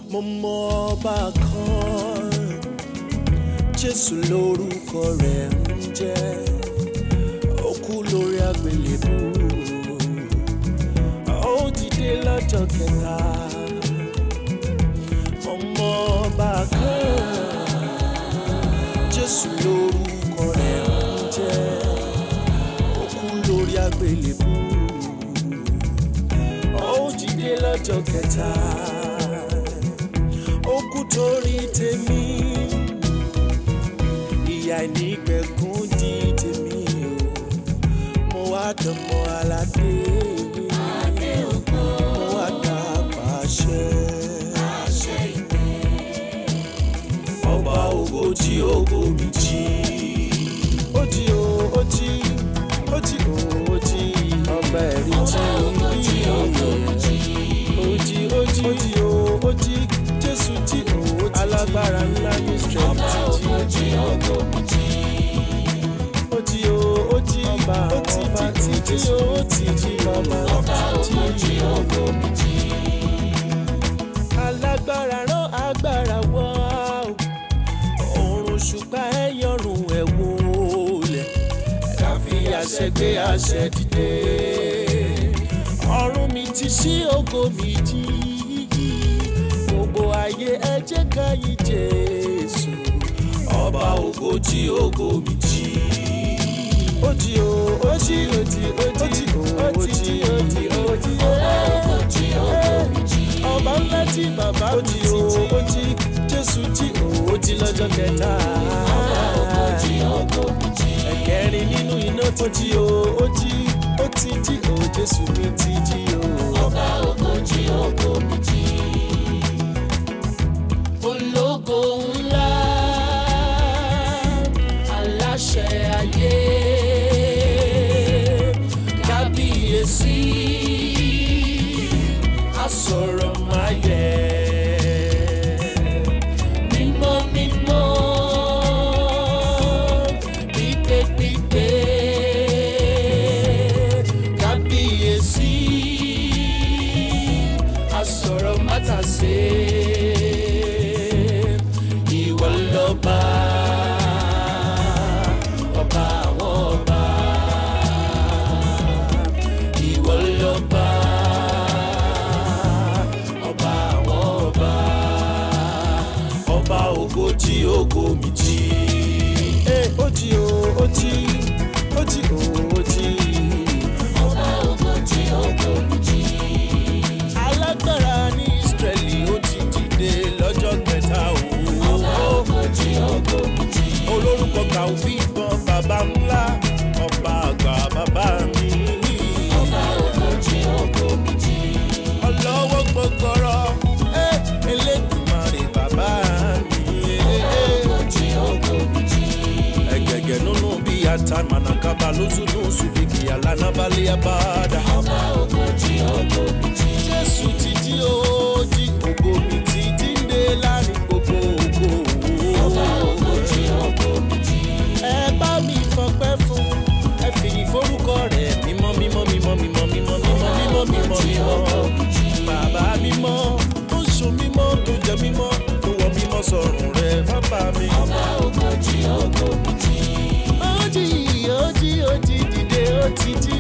mo mọ ọba kan jésù lórúkọ rẹ̀ ń jẹ́ ó kú lórí àgbélébú ó dìde lọ́jọ́ kẹta mo mọ ọba kan jésù lórúkọ rẹ̀ ń jẹ́ ó kú lórí àgbélébú ó dìde lọ́jọ́ kẹta ó kú torí tèmi ìyà ìnígbẹ̀kún di tèmi o mo wá dánmọ aládé mo wá dá pàṣẹ ọba ògo tí ògo mi jí ó jí o ó jí ó jí o ó jí ọba ẹ̀rí jí ó jí ó jí ó jí o ó jí jésù jí o ó jí alágbára ńlá ní strength jí ó jí ó jí o ó jí ọba ọba tí jí o ó ti jí ọba tí jí alágbára rán agbára wá o òrùn ṣùgbọ́n ẹ yọrùn ẹ̀ wọlé ká fi àṣẹ gbé àṣẹ dìde ọ̀run mi ti ṣí ògo mi jí gbogbo ayé ẹ jẹ́ ká yí jésù ọba ògo jí ògo mi jí ó jí o ó jí ó jí ó jí ó jí ó jí ó jí ó jí ọba ńlá tí bàbá mi jí ó jí jésù jí ó jí lọ́jọ́ kẹta ẹ̀kẹrin nínú iná tó jí o ó jí ó ti jí o jésù mi ti jí o. ọba ògo jí ògo mi jí. ológo ńlá aláṣẹ ayé kábíyèsí asọ̀rọ̀ máa yẹ. mímọ́ mímọ́ pípé pípé kábíyèsí asọ̀rọ̀ mátàsé ìwọ lọ́ba ọba àwọn ọba ìwọ lọ́ba ọba àwọn ọba ọba ògo jí ògo mi jí. ẹ ó jí o ó jí ó jí o ó jí. ọba ògo jí ògo mi jí. alágbára ní israẹli ó ti dìde lọ́jọ́ kẹta o. ọba ògo jí ògo mi jí. olórúkọ kàwé ìbọn bàbá ńlá ọba àgbà bàbá mi. ọba ògo jí ògo mi jí. ọlọ́wọ́ gbọgbọrọ ẹ elédùmarè bàbá mi. ògo jí ògo mi jí. ẹgẹgẹ nínú bí ata manakaba lóṣùnú ṣùbìkì alánàbálẹ abáda. ọba ògo jí ògo mi jí. jésù ti jí o jí ògo mi ti jíǹde láàrin gbogbo ògo. ọba ògo jí ògo mi jí. ẹ bá mi fọpẹ́ fún ẹ fìyìn forúkọ rẹ̀ mímọ́ mímọ́ mímọ́ mímọ́ mímọ́ mímọ́ mímọ́ mímọ́ mímọ́ bàbá mímọ́ tó so mímọ́ tó jẹ mímọ́ tó wọ mímọ́ sọ̀rùn rẹ̀ bàbá mi. ọba ògo jí ògo mi jí. ó jí ó jí ó jí dìde ó ti jí